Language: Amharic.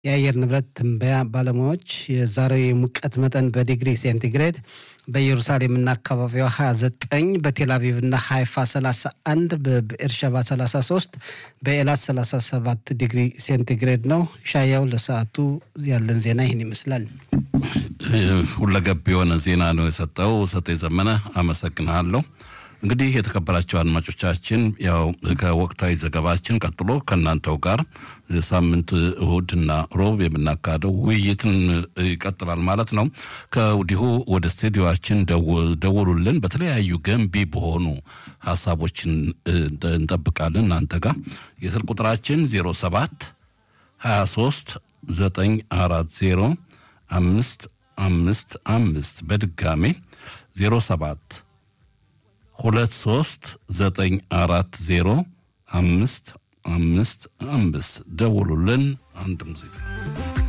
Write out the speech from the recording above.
የአየር ንብረት ትንበያ ባለሙያዎች የዛሬው የሙቀት መጠን በዲግሪ ሴንቲግሬድ በኢየሩሳሌምና አካባቢዋ 29፣ በቴል አቪቭና ሃይፋ 31፣ በብኤርሸባ 33፣ በኤላት 37 ዲግሪ ሴንቲግሬድ ነው። ሻያው ለሰዓቱ ያለን ዜና ይህን ይመስላል። ሁለገብ የሆነ ዜና ነው የሰጠው ሰጤ ዘመነ፣ አመሰግናለሁ። እንግዲህ የተከበራቸው አድማጮቻችን ያው ከወቅታዊ ዘገባችን ቀጥሎ ከእናንተው ጋር ሳምንት እሁድና ሮብ የምናካሄደው ውይይትን ይቀጥላል ማለት ነው። ከወዲሁ ወደ ስቱዲዮችን ደውሉልን። በተለያዩ ገንቢ በሆኑ ሀሳቦችን እንጠብቃለን እናንተ ጋር የስልክ ቁጥራችን 07 23 940 አምስት አምስት አምስት በድጋሜ 07 ሁለት ሶስት ዘጠኝ አራት ዜሮ አምስት አምስት አምስት ደውሉልን። አንድ ሙዚቃ